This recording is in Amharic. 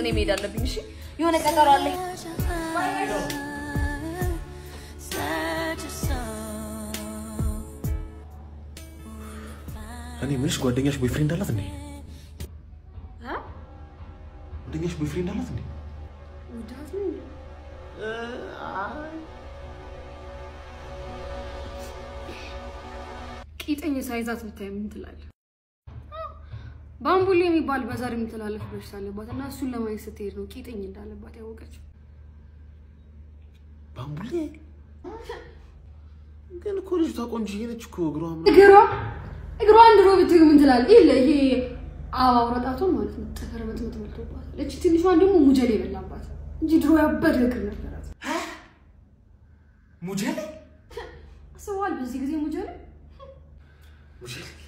እኔ መሄድ አለብኝ። እሺ የሆነ ቀጠሮ አለኝ። እኔ የምልሽ ጓደኛሽ ቦይፍሬንድ አላት እንዴ? ጓደኛሽ ቦይፍሬንድ አላት እንዴ? ቂጠኝ ሳይዛት ብታይ ምን ትላለህ? ባምቡሌ የሚባል በዘር የሚተላለፍ በሽታ አለባት እና እሱን ለማየት ስትሄድ ነው ቂጠኝ እንዳለባት ያወቀችው። ባምቡሌ ግን እኮ ልጅቷ ቆንጆዬ ነች እኮ እግሯ ምናምን እግሯ እግሯን ድሮ ብትግ ምን ትላለህ? ይሄ ይሄ አበባ ወረጣቷ ማለት ነው ጥፍር መጥመጥ መልቶባታል። እቺ ትንሿን ደግሞ ሙጀሌ የበላባት እንጂ ድሮ ያበደ እግር ነበራት። ሙጀሌ አስበዋል በዚህ ጊዜ ሙጀሌ ሙጀሌ